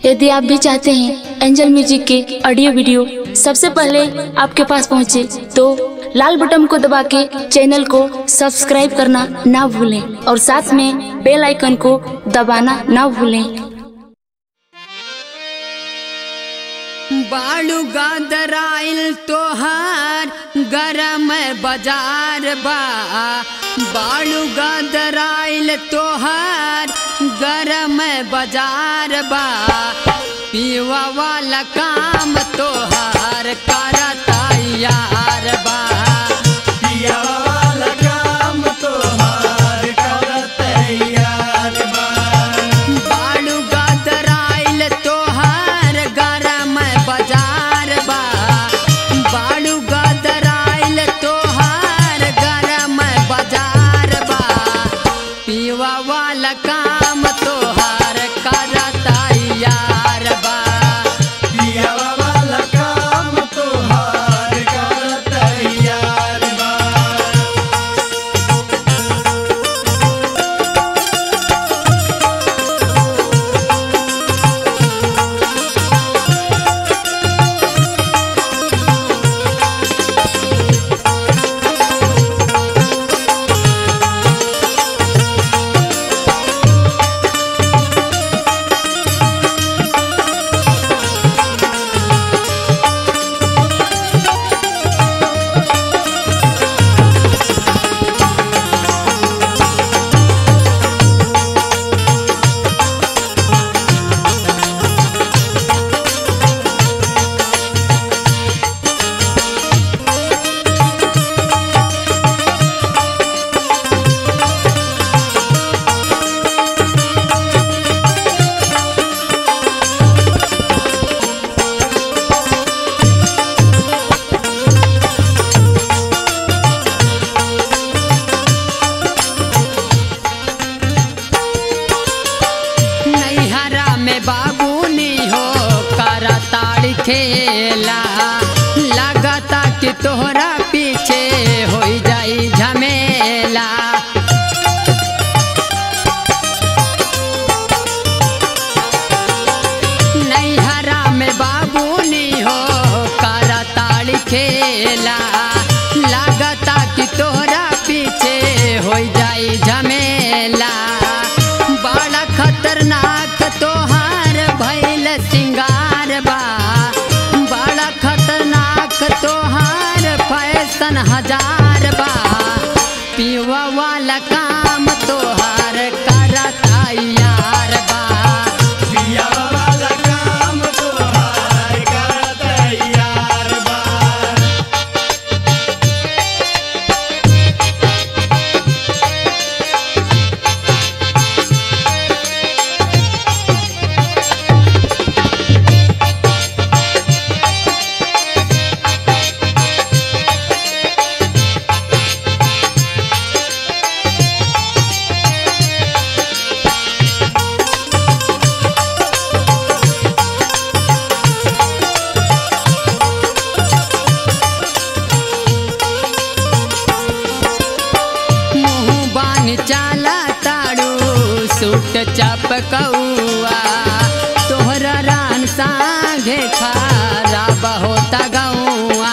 यदि आप भी चाहते हैं एंजल म्यूजिक के ऑडियो वीडियो सबसे पहले आपके पास पहुंचे तो लाल बटन को दबा के चैनल को सब्सक्राइब करना ना भूलें और साथ में बेल आइकन को दबाना ना भूलें बालू गादराइल तोहार गरम बाजार बा बालू गादराइल तोहार गरम बाजार बा पीवा वाला काम तोहार करता यार बा बालू गादराइल तोहार गरम बाजार बा बालू गादराइल तोहार गरम बाजार बा पीवा वाला काम तोहार करता यार बा नैहरा में बाबूनी हो करताड़ खेला लगता कि तोहरा पीछे हो जाई झमेला नैहरा में बाबूनी हो करताड़ खेला लगता कि तोहरा पीछे हो जाई झमेला बड़ा खतरनाक तोहार भैल सिंगार बा बड़ा खतरनाक तोहार फैशन हजार बा पीवा वाला काम तोहार करता यार बा मुँह बान चाला ताड़ू सूट चपकौआ तोहरा रान सांघे खारा होता गौआ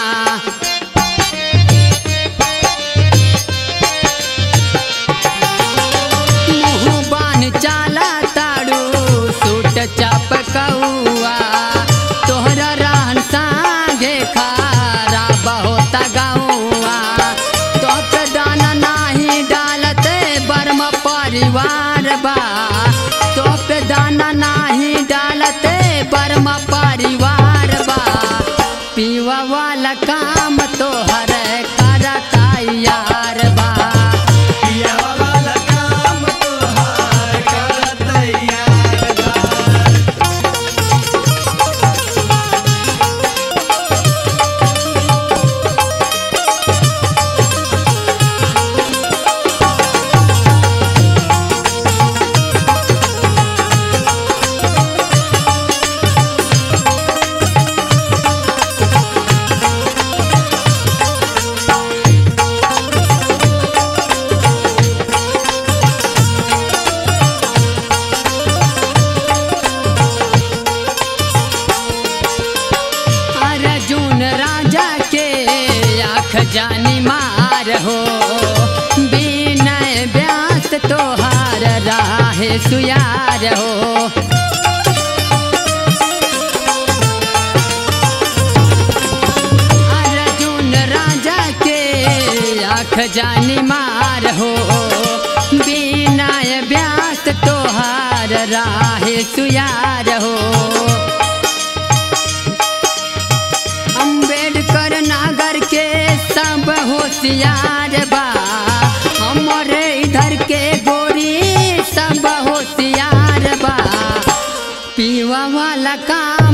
मुँह बान चाला ताड़ू सूट चपकौआ तोहरा रान सांघे खारा होता गौआ तोप दाना नाही डालते बर्म परिवार बा तोप दाना जानी मार हो विनय व्यास तोहार राहे सुयार हो अर्जुन राजा के आँख जानी मार हो विनय व्यास तोहार राहे सुयार हो अम्बेडकर नागर के सब होशियार बा हमारे इधर के गोरी सब होशियार बा पीवा वाला का